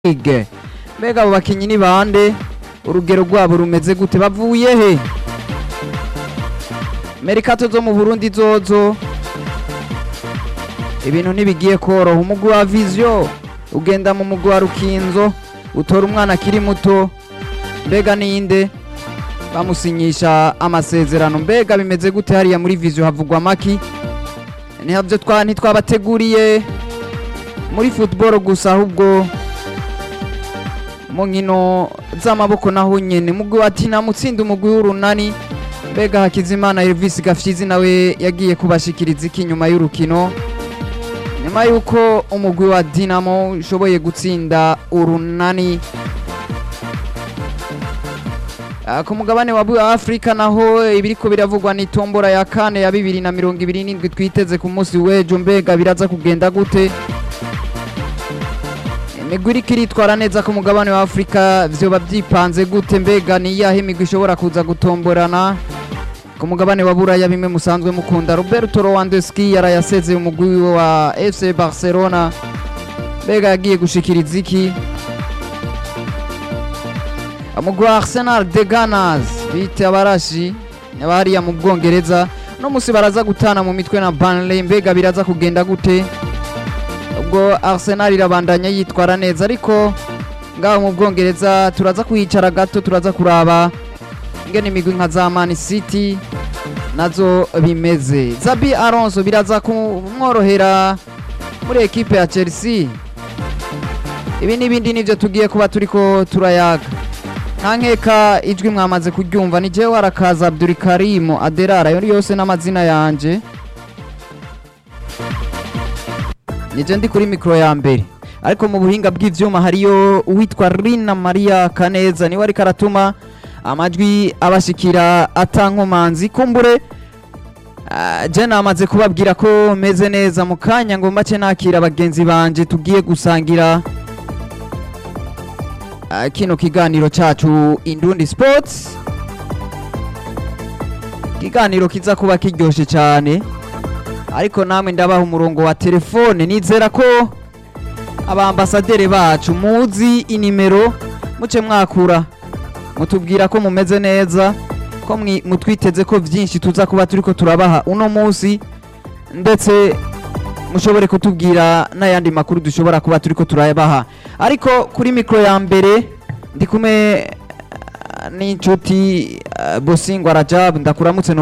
League mbega abo bakinyi ni bande urugero rwabo rumeze gute bavuye he merikato zo mu burundi zozo ibintu ntibigiye koroha umugwi wa vision ugenda mu mugwi wa rukinzo utora umwana akiri muto mbega ninde bamusinyisha amasezerano mbega bimeze gute hariya muri vision havugwa maki ntihavyo twa ntitwabateguriye muri football gusa ahubwo mu nkino z'amaboko naho nyene mugwi wa tina mutsinda umugwi w'urunani mbega hakizimana elvis gafyizi nawe yagiye kubashikiriza iki nyuma y'urukino nyuma y'uko umugwi wa dinamo ushoboye gutsinda urunani Ah, ku mugabane wa bu- afurika naho ibiriko biravugwa ni tombora ya kane ya bibiri na mirongo ibiri n'indwi twiteze ku munsi w'ejo mbega biraza kugenda gute imigwi iriko iritwara neza ku mugabane wa afurika vyoba vyipanze gute mbega ni iyahe imigwi ishobora kuza gutomborana ku mugabane wa buraya bimwe musanzwe mukunda roberto rowandeski yarayasezeye umugwi wa fc barcelona mbega yagiye gushikiriza iki umugwi wa arsenal de ganas bita abarashi abahariya mu bwongereza no musi baraza gutana mu mitwe na banley mbega biraza kugenda gute ubwo arsenal irabandanya yitwara neza ariko ngaho mu bwongereza turaza kuhicara gato turaza kuraba ingene imigwi nka za man city nazo bimeze zabi alonso biraza kumworohera muri ekipe ya chelsea ibi n'ibindi nivyo tugiye kuba turiko turayaga nta nkeka ijwi mwamaze kuryumva ni jewe arakaza abdurikarimu aderara ayo yose n'amazina yanje nije ndi kuri mikoro ya mbere ariko mu buhinga bw'ivyuma hariyo uwitwa rina maria kaneza niwe ariko aratuma amajwi abashikira atankomanzi kumbure Ah, je namaze kubabwira ko meze neza mu kanya ngo mbace nakira bagenzi banje tugiye gusangira ah, kino kiganiro cacu Indundi Sports kiganiro kiza kuba kiryoshe cyane ariko namwe ndabaha umurongo wa telefone nizera ko abambasaderi bacu muzi inimero muce mwakura mutubwira ko mumeze neza ko mwi- mutwiteze ko vyinshi tuza kuba turiko turabaha uno munsi ndetse mushobore kutubwira n'ayandi makuru dushobora kuba turiko turabaha ariko kuri mikoro ya mbere ndi kumwe eh, n'inshuti eh, bosingwa rajab ndakuramutse